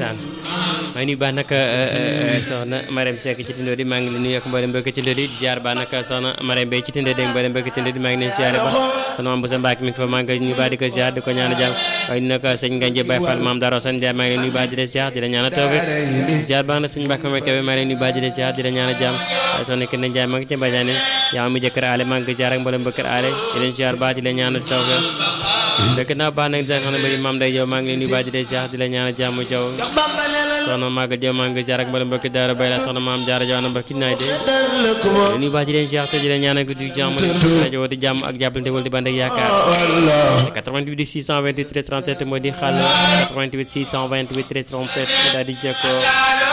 ndeysaan maa ngi nuyu baax nag soxna Marème Seck ci Tindodi maa ngi leen nuyu ak mboolem mbokk ci Tindodi ziar baax nag soxna Marème Mbaye ci Tindodi ak mboolem mbokk ci Tindodi maa ngi leen ziar baax soxna Mame Boussa Mbacke mi ngi fa maa ngi nuyu baax di ko ziar di ko ñaan jàmm waaye nag sëñ Nganje Baye Fall maam Daro Sane Ndiaye maa ngi leen nuyu baax di la ziar di la ñaan tawfe ziar baax na sëñ Mbacke ma Kebe maa ngi leen nuyu baax di la ziar di la ñaan jàmm waaye soxna Kine Ndiaye maa ngi ci Mbadiane yaa mi jëkkër aale maa ngi ziar ak mboolem mbokk aale di leen ziar baax di la ñaan tawfe dëkk naa baax nag soxna Mbay maam day jow maa ngi leen nuyu baax di la ziar di la ñaan jàmm jaw soxna Maga Diop maa ngi ziar ak mboolem mbokk daara bay la soxna maam jaara jaw na mbokk naay de nuyu baax di leen ziar te di leen ñaan guddi jàmm rajo woote jàmm ak jàppalante wala di band ak yaakaar 88 628 13 37 moo di xàll 88 628 13 37 daal di jekkoo